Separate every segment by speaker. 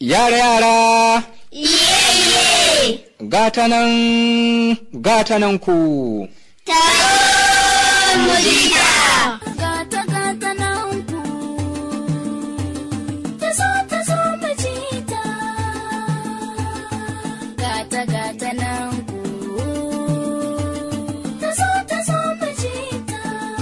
Speaker 1: Yara yara,
Speaker 2: Iye-iye,
Speaker 1: gata nan, gata nan ku.
Speaker 2: taron mujita.
Speaker 3: gata gata nan ku ta zo ta zo mu ji ta gata gata nan ku ta zo ta zo mu ji ta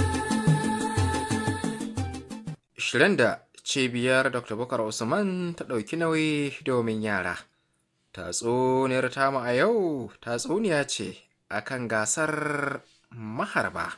Speaker 4: Shirin da cibiyar Dr. Bukar Usman ta ɗauki nauyi domin yara. Tatsuniyar tamu a yau tatsuniya ce akan gasar maharba.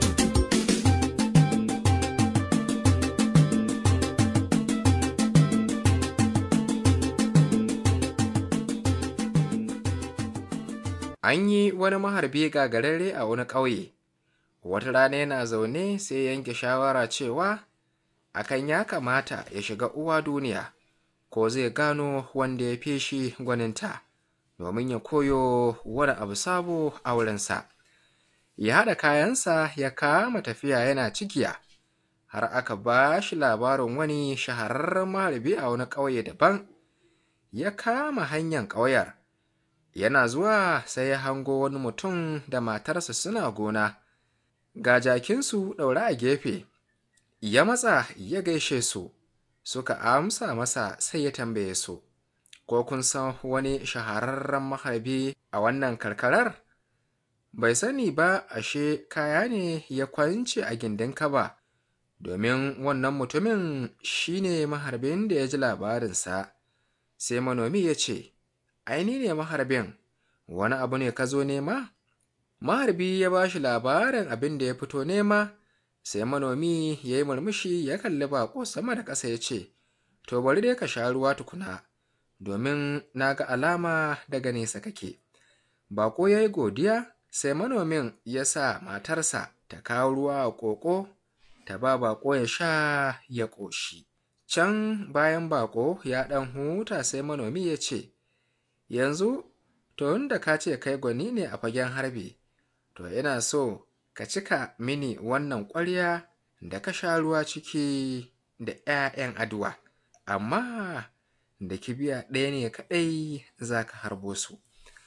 Speaker 4: An yi wani maharbi gagararre a wani ƙauye. Wata rana yana zaune sai yanke shawara cewa akan ya kamata ya shiga uwa duniya ko zai gano wanda ya fi shi gwaninta domin ya koyo wani abu sabo a wurinsa ya haɗa kayansa ya kama tafiya yana cikiya har aka ba shi labarin wani shahararren maharbi a wani ƙauye daban ya kama hanyar ƙauyar yana zuwa sai ya hango wani mutum da matarsa suna gona ga jakinsu ɗaure a gefe ya matsa ya gaishe su suka amsa masa sai ya tambaye su ko kun san wani shahararren maharbi a wannan karkarar bai sani ba ashe kaya ne ya kwance a gindin kaba domin wannan mutumin shine maharbin da ya ji labarinsa sai manomi ya ce aini ne maharbin wani abu ne ka zo nema maharbi ya ba shi labarin abin da ya fito nema sai manomi ya yi murmushi ya kalli baƙo sama da ƙasa ya ce to bari dai ka sha ruwa tukuna domin na ga alama daga nesa kake baƙo ya yi godiya sai manomin ya sa matarsa ta kawo ruwa a ƙoƙo ta ba baƙo ya sha ya ƙoshi can bayan baƙo ya ɗan huta sai manomi ya ce yanzu to da ka ce kai gwani ne a fagen harbi to ina so ka cika mini wannan ƙwarya da ka sha ruwa ciki da ‘ya'yan aduwa, amma da kibiya ɗaya ne kaɗai za ka harbo su.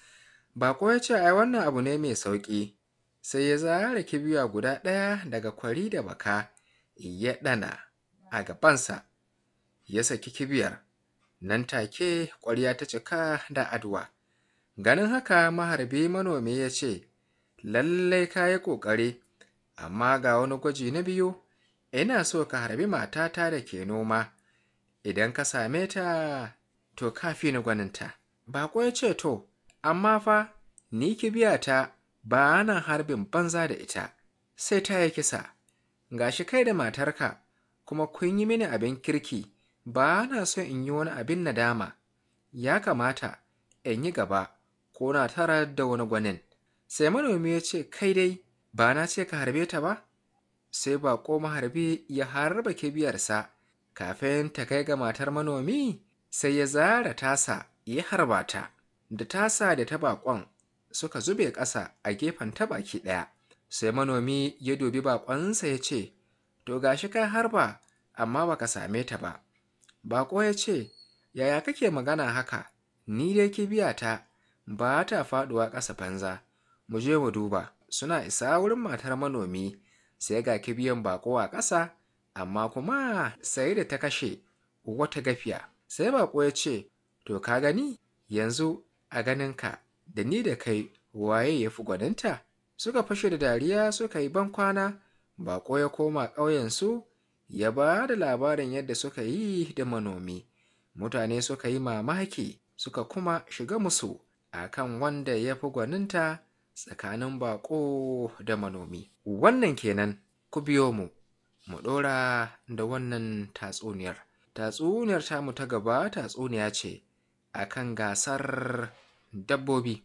Speaker 4: Bako ya ce, ai wannan abu ne mai sauƙi, sai ya zara kibiya guda ɗaya daga kwari da baka, ya ɗana a gabansa, ya saki kibiyar, nan take ƙwarya ta cika da aduwa. Ganin haka maharbi manomi ya ce, lallai ka yi ƙoƙari amma ga wani gwaji na biyu ina so ka harbi matata da ke noma idan ka same ta to ka fi ni gwaninta baƙo ya ce to amma fa ni kibiyata ba na harbin banza da ita sai ta yi kisa gashi kai da matarka kuma kun yi mini abin kirki ba na so in yi wani abin nadama ya kamata in yi gaba ko na tara da wani gwanin sai manomi ya ce kai dai ba na ce ka harbe ta ba sai baƙo maharbi ya harba kibiyarsa kafin ta kai ga matar manomi sai ya zara tasa ya harba ta da tasa da ta baƙon suka zube ƙasa a gefen ta baki ɗaya sai manomi ya dubi baƙonsa ya ce to gashi kai harba amma baka same ta ba baƙo ya ce yaya kake magana haka ni dai kibiyata ba ta faɗuwa ƙasa banza mu je mu duba suna isa wurin matar manomi sai ga kibiyan bako a ƙasa amma kuma sai da ta kashe wata gafiya sai bako ya ce to ka gani yanzu a ganinka da ni da kai waye ya fi gwaninta suka fashe da dariya suka yi bankwana bako ya koma ƙauyensu ya ba da labarin yadda suka yi da manomi mutane suka yi mamaki suka kuma shiga musu akan wanda ya fi gwaninta tsakanin baƙo da manomi. Wannan kenan ku biyo mu, mu ɗora da wannan tatsuniyar. Tatsuniyar tamu ta gaba tatsuniya ce a kan gasar dabbobi.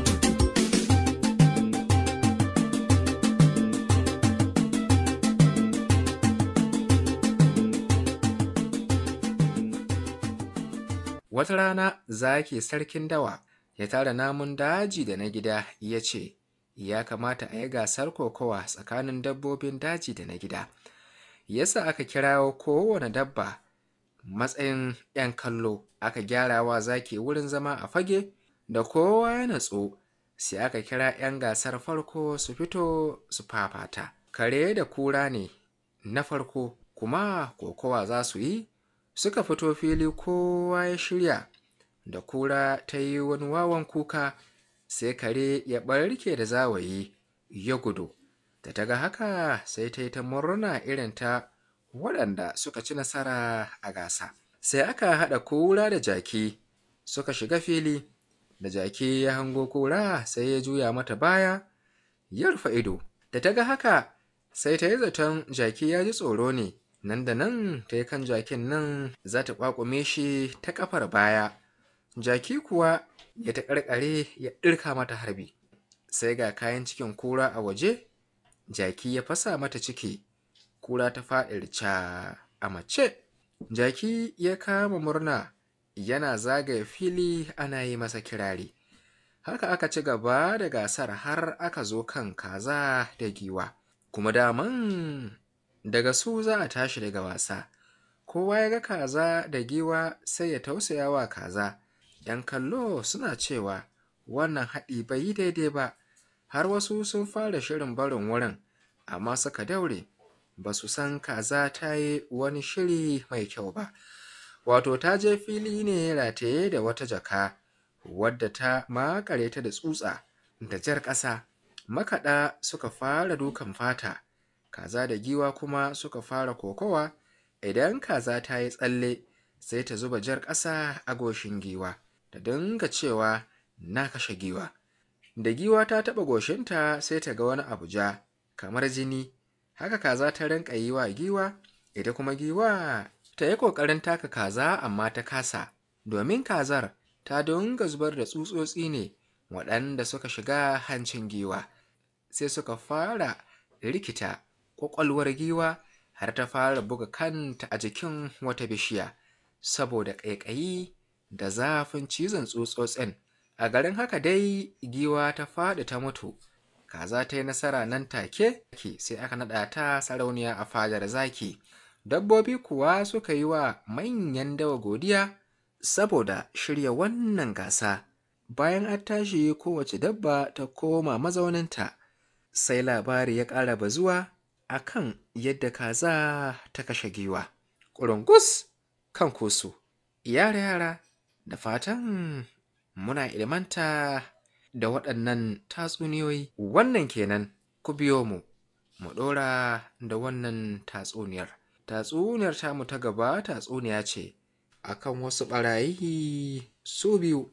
Speaker 4: Wata rana zaki sarkin dawa ya tara namun daji da na gida ya ce ya kamata a yi gasar kokowa tsakanin dabbobin daji da na gida yasa aka kirawo kowane dabba matsayin 'yan kallo aka gyara wa zaki wurin zama a fage da kowa ya natsu sai aka kira 'yan gasar farko su fito su fafata kare da kura ne na farko kuma kokowa za su yi suka fito fili kowa ya shirya da kura ta yi wani wawan kuka sai kare ya ɓarke da zawayi ya gudu da ta ga haka sai ta yi ta murna irin ta waɗanda suka ci nasara a gasa sai aka haɗa kura da jaki suka shiga fili da jaki ya hango kura sai ya juya mata baya ya rufe ido da ta ga haka sai ta yi zaton jaki ya ji tsoro ne nan da nan ta yi kan jakin nan za ta ƙwaƙume shi ta ƙafar baya jaki kuwa ya ta ƙarƙare ya ɗirka mata harbi sai ga kayan cikin kura a waje jaki ya fasa mata ciki kura ta faɗi rica a mace jaki ya kama murna yana zagaya fili ana yi masa kirari haka aka ci gaba da gasar har aka zo kan kaza da giwa kuma daman daga su za a tashi daga wasa kowa ya ga kaza da giwa sai ya tausaya wa kaza ‘yan kallo suna cewa wannan haɗi bai yi daidai ba har wasu sun fara shirin barin wurin amma suka daure ba su san kaza ta yi wani shiri mai kyau ba wato ta je fili ne rataye da wata jaka wadda ta makare ta da tsutsa da jar ƙasa makaɗa suka fara dukan fata kaza da giwa kuma suka fara kokowa idan kaza ta yi tsalle sai ta zuba jar ƙasa a goshin giwa ta dinga cewa na kashe giwa da giwa ta taɓa goshinta sai ta ga wani abu ja kamar jini haka kaza ta rinka yi wa giwa ita kuma giwa ta yi ƙoƙarin taka kaza amma ta kasa domin kazar ta dinga zubar da tsutsotsi ne waɗanda suka shiga hancin giwa sai suka fara rikita ƙwaƙwalwar giwa har ta fara buga kanta a jikin wata bishiya saboda ƙaiƙayi da zafin cizon tsutsotsin a garin haka dai giwa ta faɗi ta mutu kaza ta yi nasara nan take sai aka naɗa ta sarauniya a fadar zaki dabbobi kuwa suka yi wa manyan dawa godiya saboda shirya wannan gasa bayan an tashi kowace dabba ta koma mazauninta sai labari ya ƙara bazuwa a kan yadda kaza ta kashe giwa ƙurungus kan kusu yara yara da fatan muna ilmanta da waɗannan tatsuniyoyi wannan kenan ku biyo mu mu ɗora da wannan tatsuniyar tatsuniyar tamu ta gaba tatsuniya ce akan wasu ɓarayi su biyu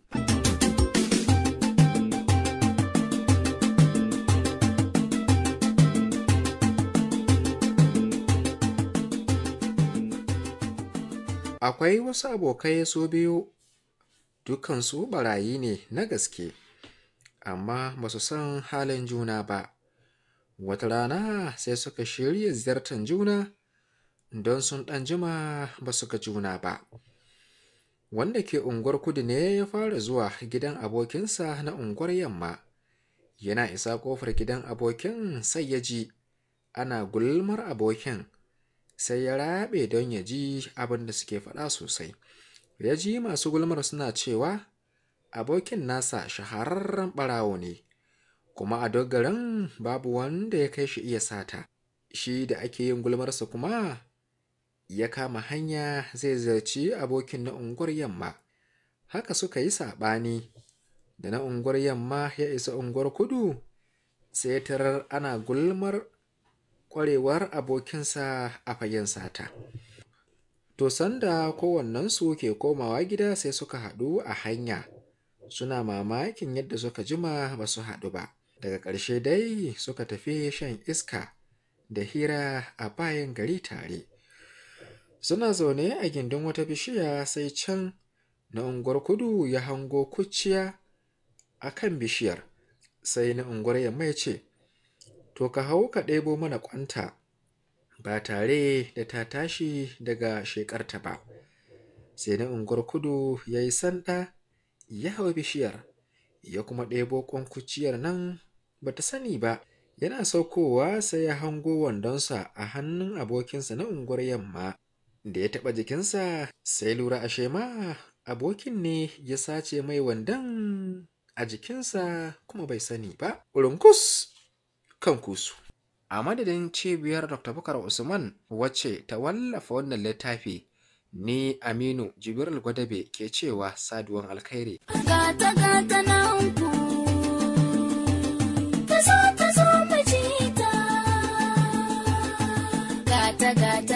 Speaker 4: akwai wasu abokai su biyu dukansu ɓarayi ne na gaske amma ba su san halin juna ba wata rana sai suka shirya ziyartar juna don sun ɗan jima ba su ga juna ba wanda ke unguwar kudu ne ya fara zuwa gidan abokinsa na unguwar yamma yana isa ƙofar gidan abokin sai ya ji ana gulmar abokin sai ya raɓe don ya ji abin da suke faɗa sosai ya ji masu gulmar suna cewa abokin nasa shahararren ɓarawo ne kuma a dogaran babu wanda ya kai shi iya sata shi da ake yin gulmarsa kuma ya kama hanya zai zarci abokin na unguwar yamma haka suka yi saɓani da na unguwar yamma ya isa unguwar kudu sai tarar ana gulmar ƙwarewar abokinsa a fagen sata to sanda kowannensu ke komawa gida sai suka haɗu a hanya suna mamakin yadda suka jima ba su haɗu ba daga ƙarshe dai suka tafi shan iska da hira a bayan gari tare suna zaune a gindin wata bishiya sai can na unguwar kudu ya hango kuciya a kan bishiyar sai na unguwar yamma ya ce to ka hau ka ɗebo mana ƙwanta ba tare da ta tashi daga shekarta ba sai na unguwar kudu ya yi sanda ya hau bishiyar ya kuma ɗebo ƙwankuciyar nan ba ta sani ba yana saukowa sai ya hango wandonsa a hannun abokinsa na unguwar yamma da ya taɓa jikinsa sai lura ashe ma abokin ne ya sace mai wandan a jikinsa kuma bai sani ba runkus kan kusu a madadin cibiyar dr bukar usman wacce ta wallafa wannan littafi ni aminu jibril gwadabe ke cewa saduwan alkhairi
Speaker 3: gata gata nan ku ta zo ta zo mu ji ta gata gata